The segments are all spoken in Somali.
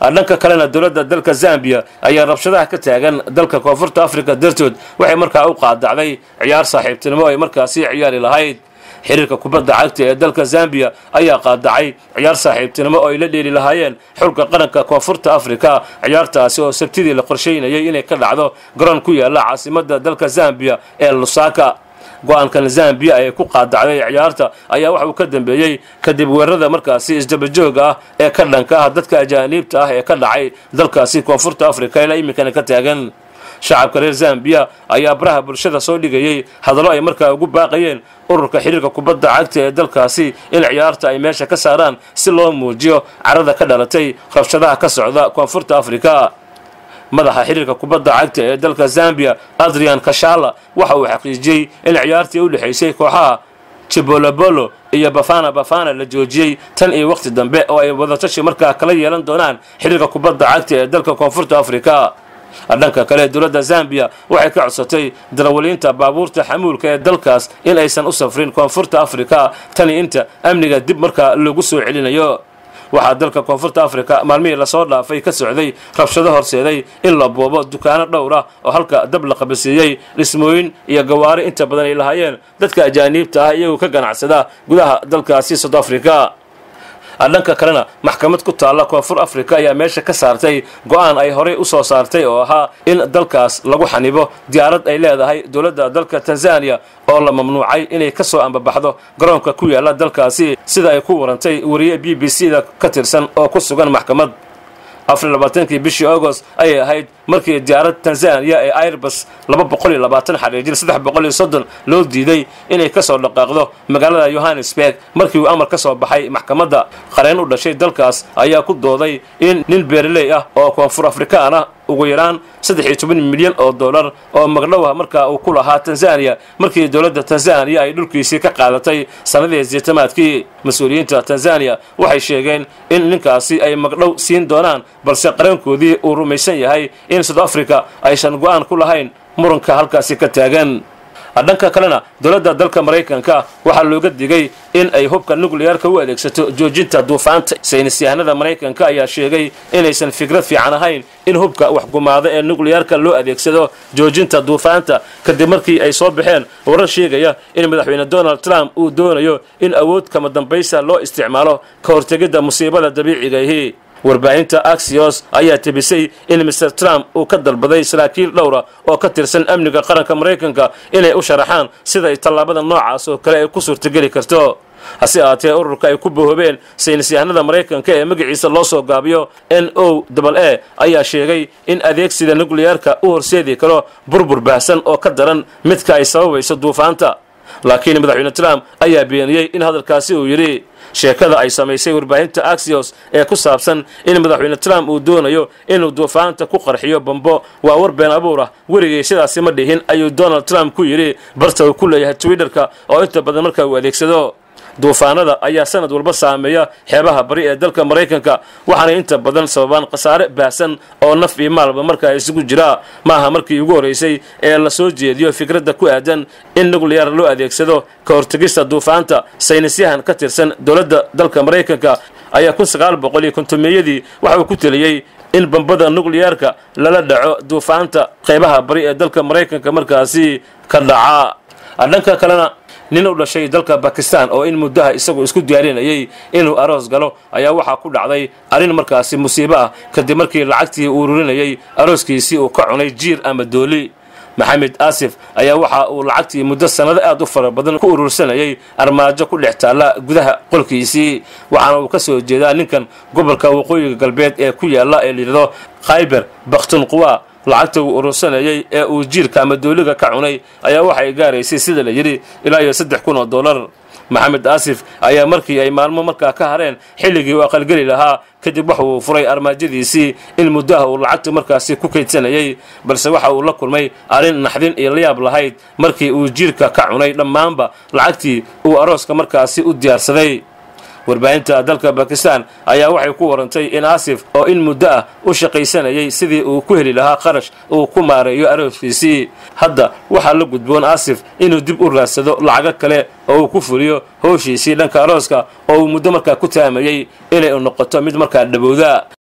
dhanka kalena dowladda dalka zambiya ayaa rabshadaha ka taagan dalka koonfurta africa dartood waxay markaa u qaadacday ciyaar saaxiibtinimo ay markaasi ciyaari lahayd xiriirka kubadda cagta ee dalka zambiya ayaa qaadacay ciyaar saaxiibtinimo oo ay la dheeli lahaayeen xulka qaranka koonfurta afrika ciyaartaasi oo sabtidii la qorshaynayay inay ka dhacdo garoon ku yaala caasimadda dalka zambiya ee lusaka go-aankan zambiya ee ku qaadacday ciyaarta ayaa waxa uu ka dambeeyey kadib weerarada markaasi isdabajooga ah ee ka dhanka ah dadka ajaaniibta ah ee ka dhacay dalkaasi koonfurta afrika ilaa iminkana ka taagan shacabka reer zambiya ayaa baraha bulshada soo dhigayey hadallo ay markaa ugu baaqayeen ururka xiriirka kubadda cagta ee dalkaasi in ciyaarta ay meesha ka saaraan si loo muujiyo carada ka dhalatay rabshadaha ka socda koonfurta afrika madaxa xiriirka kubadda cagta ee dalka zambiya adrian kashala waxa uu xaqiijiyey in ciyaartii u dhexaysay kooxaha jibolobolo iyo bafana bafana la joojiyey tan iyo wakhti dambe oo ay wadatashi markaa kala yeelan doonaan xiriirka kubadda cagta ee dalka koonfurta afrika dhanka kale dowladda zambiya waxay ka codsatay darawaliinta baabuurta xamuulka ee dalkaas in aysan u safrin koonfurta afrika tani inta amniga dib markaa loogu soo celinayo waxaa dalka koonfurta afrika maalmihii lasoo dhaafay ka socday rabshado horseeday in la boobo dukaano dhowr ah oo halka dab la qabasiiyey dhismooyin iyo gawaari inta badan ay lahaayeen dadka ajaaniibta ah iyagoo ka ganacsada gudaha dalkaasi south africa dhanka kalena maxkamad ku taalla koonfur afrika ayaa meesha ka saartay go-aan ay horey u soo saartay oo ahaa in dalkaas lagu xanibo diyaarad ay leedahay dowladda dalka tanzaniya oo la mamnuucay inay ka soo ambabaxdo garoonka ku yaala dalkaasi sida ay ku warantay wariye b b c da ka tirsan oo ku sugan maxkamad afar labaatankii bishii agost ayay ahayd markii diyaarad tanzaniya ee airbus laba boqol iyo labaatan xariijin saddex boqol iyo soddon loo diiday inay ka soo dhaqaaqdo magaalada yohannesburg markii uu amar ka soo baxay maxkamadda qareen u dhashay dalkaas ayaa ku dooday in nin beeraley ah oo koonfur afrikaan ah ugu yaraan saddex iyo toban milyan oo dollar oo magdhowa markaa uu ku lahaa tanzaniya markii dowladda tanzaniya ay dhulkiisii ka qaadatay sannadii siitamaadkii mas-uuliyiinta tanzaniya waxay sheegeen in ninkaasi ay magdhow siin doonaan balse qareenkoodii uu rumaysan yahay in south africa aysan go-aan ku lahayn muranka halkaasi ka taagan dhanka kalena dowladda dalka maraykanka waxaa looga digay in ay hubka nukliyaarka u adeegsato joojinta duufaanta saynis yahanada maraykanka ayaa sheegay inaysan fikrad fiican ahayn in hubka waxgumaada ee nukliyaarka loo adeegsado joojinta duufaanta kadib markii ay soo baxeen warar sheegaya in madaxweyne donald trump uu doonayo in awood kama dambaysa loo isticmaalo ka hortegidda musiibada dabiicigahi warbaahinta axios ayaa tebisay in mr trump uu ka dalbaday saraakiil dhowra oo ka tirsan amniga qaranka maraykanka inay u sharaxaan sida ay tallaabada noocaas oo kale ay ku suurtageli karto hase ahaatee ururka ay ku bohoobeen saynis yahanada maraykanka ee magaciisa loo soo gaabiyo n o a ayaa sheegay in adeegsiga nukliyaarka u horseedi karo burbur baahsan oo ka daran midka ay sababayso duufaanta laakiin madaxweyne trump ayaa beeniyey in hadalkaasi uu yidhi sheekada ay samaysay warbaahinta axios ee ku saabsan in madaxweyne trump uu doonayo inuu duufaanta ku qarxiyo bambo waa war been abuur ah werigay sidaasi ma dhihin ayuu donald trump ku yidhi barta uu ku leeyahay twitterka oo inta badan markaa uu adeegsado duufaanada ayaa sanad walba saameeya xeebaha bari ee dalka maraykanka waxaana inta badan sababaan khasaare baahsan oo naf iyo maalba markaa isugu jira maaha markii ugu horraysay ee la soo jeediyo fikradda ku aadan in nukliyaar loo adeegsado ka hortegista duufaanta saynisyahan ka tirsan dowladda dalka maraykanka ayaa kun sagaal boqol iyo kontomeyadii waxa uu ku teliyey in bambada nukliyaarka lala dhaco duufaanta qeybaha bari ee dalka maraykanka markaasi ka dhaca dhanka kalena nin u dhashay dalka bakistan oo in muddaha isagu isku diyaarinayay inuu aroos galo ayaa waxaa ku dhacday arrin markaasi musiibo ah kadib markii lacagtii uu ururinayay arooskiisii uu ka cunay jiir ama dooli maxamed aasif ayaa waxa uu lacagtii muddo sannado aad u fara badan ku urursanayay armaajo ku dhex taalla gudaha qolkiisii waxaana uu ka soo jeedaa ninkan gobolka waqooyiga galbeed ee ku yaalla ee layidhahdo khayber bakhtunquwa lacagta uu urursanayay ee uu jiirka ama dooliga ka cunay ayaa waxay gaaraysay sida la yidhi ilaa iyo saddex kun oo dollar maxamed aasif ayaa markii ay maalmo markaa ka hareen xilligii uu aqalgeli lahaa kadib waxa uu furay armaajadiisii in muddaha uu lacagta markaasi ku kaydsanayay balse waxa uu la kulmay arrin naxdin iyo layaab lahayd markii uu jiirka ka cunay dhammaanba lacagtii uu arooska markaasi u diyaarsaday warbaahinta dalka bakistan ayaa waxay ku warantay in aasif oo in muddo ah u shaqaysanayay sidii uu ku heli lahaa qarash uu ku maareeyo arooskiisii hadda waxaa la gudboon aasif inuu dib u raadsado lacago kale oo uu ku fuliyo howshiisii dhanka arooska oo uu muddo markaa ku taamayey inay noqoto mid markaa dhabowda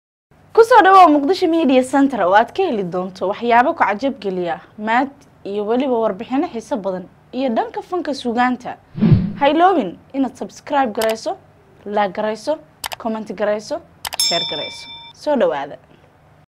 kusoo dhawaa muqdisho media center oo aad ka heli doonto waxyaabo ku cajabgeliya maad iyo weliba warbixino xiiso badan iyo dhanka fanka sugaanta hayloobin inaad subscribe garayso laag garayso comment garayso sheer garayso soo dhawaada